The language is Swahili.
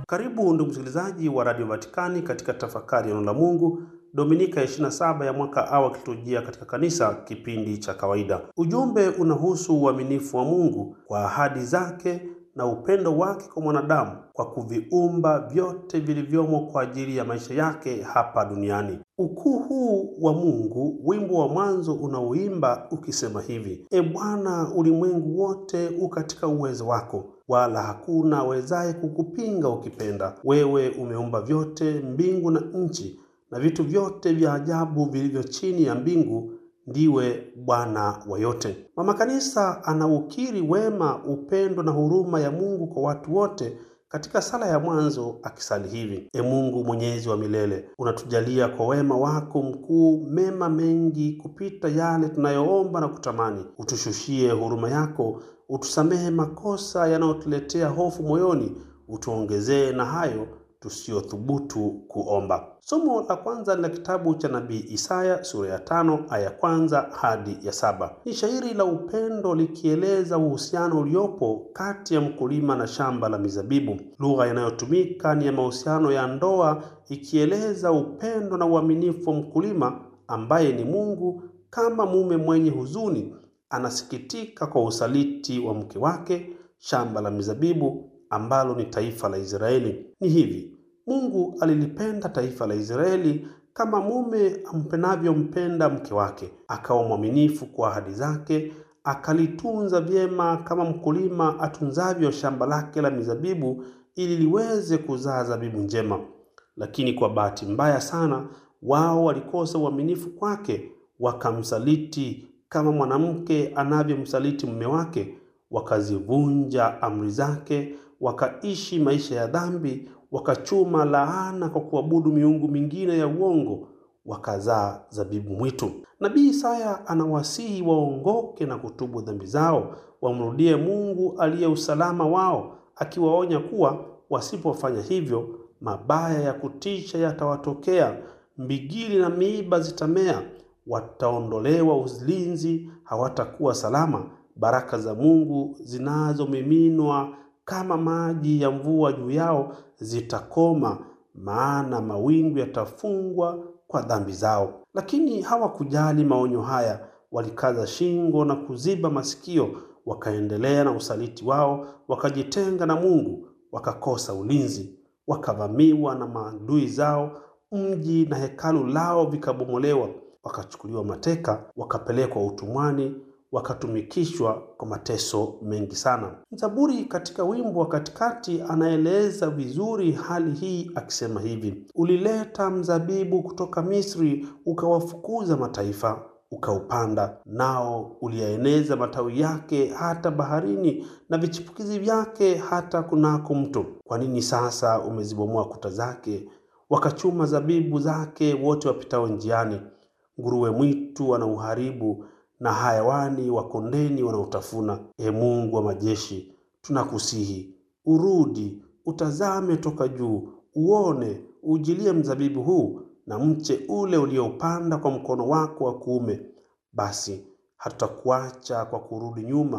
Karibu ndugu msikilizaji wa Radio Vatikani katika tafakari ya neno la Mungu Dominika ya 27 ya mwaka A wa kiliturujia katika kanisa, kipindi cha kawaida. Ujumbe unahusu uaminifu wa Mungu kwa ahadi zake na upendo wake kwa mwanadamu kwa kuviumba vyote vilivyomo kwa ajili ya maisha yake hapa duniani. Ukuu huu wa Mungu, wimbo wa mwanzo unaoimba ukisema hivi: E Bwana, ulimwengu wote u katika uwezo wako, wala hakuna awezaye kukupinga ukipenda. Wewe umeumba vyote, mbingu na nchi na vitu vyote vya ajabu vilivyo chini ya mbingu. Ndiwe Bwana wa yote. Mama Kanisa anaukiri wema, upendo na huruma ya Mungu kwa watu wote katika sala ya mwanzo akisali hivi: E Mungu mwenyezi wa milele, unatujalia kwa wema wako mkuu mema mengi kupita yale tunayoomba na kutamani. Utushushie huruma yako, utusamehe makosa yanayotuletea hofu moyoni, utuongezee na hayo tusiyothubutu kuomba. Somo la kwanza ni la kitabu cha nabii Isaya sura ya tano aya ya kwanza hadi ya saba. Ni shairi la upendo likieleza uhusiano uliopo kati ya mkulima na shamba la mizabibu. Lugha inayotumika ni ya mahusiano ya ndoa, ikieleza upendo na uaminifu wa mkulima ambaye ni Mungu. Kama mume mwenye huzuni anasikitika kwa usaliti wa mke wake, shamba la mizabibu ambalo ni taifa la Israeli. Ni hivi Mungu alilipenda taifa la Israeli kama mume ampenavyompenda mke wake, akawa mwaminifu kwa ahadi zake, akalitunza vyema kama mkulima atunzavyo shamba lake la mizabibu ili liweze kuzaa zabibu njema. Lakini kwa bahati mbaya sana, wao walikosa uaminifu kwake, wakamsaliti kama mwanamke anavyomsaliti mume wake, wakazivunja amri zake, wakaishi maisha ya dhambi wakachuma laana kwa kuabudu miungu mingine ya uongo, wakazaa zabibu mwitu. Nabii Isaya anawasihi waongoke na kutubu dhambi zao, wamrudie Mungu aliye usalama wao, akiwaonya kuwa wasipofanya hivyo, mabaya ya kutisha yatawatokea, mbigili na miiba zitamea, wataondolewa ulinzi, hawatakuwa salama. Baraka za Mungu zinazomiminwa kama maji ya mvua juu yao zitakoma, maana mawingu yatafungwa kwa dhambi zao. Lakini hawakujali maonyo haya, walikaza shingo na kuziba masikio, wakaendelea na usaliti wao, wakajitenga na Mungu, wakakosa ulinzi, wakavamiwa na maadui zao, mji na hekalu lao vikabomolewa, wakachukuliwa mateka, wakapelekwa utumwani wakatumikishwa kwa mateso mengi sana. Mzaburi katika wimbo wa katikati anaeleza vizuri hali hii akisema hivi: ulileta mzabibu kutoka Misri, ukawafukuza mataifa, ukaupanda, nao uliyaeneza matawi yake hata baharini, na vichipukizi vyake hata kunako mto. Kwa nini sasa umezibomoa kuta zake, wakachuma zabibu zake wote wapitao njiani? Nguruwe mwitu wanauharibu na hayawani wa kondeni wanaotafuna. E Mungu wa majeshi, tunakusihi urudi, utazame toka juu, uone, ujilie mzabibu huu na mche ule ulioupanda kwa mkono wako wa kuume. Basi hatutakuacha kwa kurudi nyuma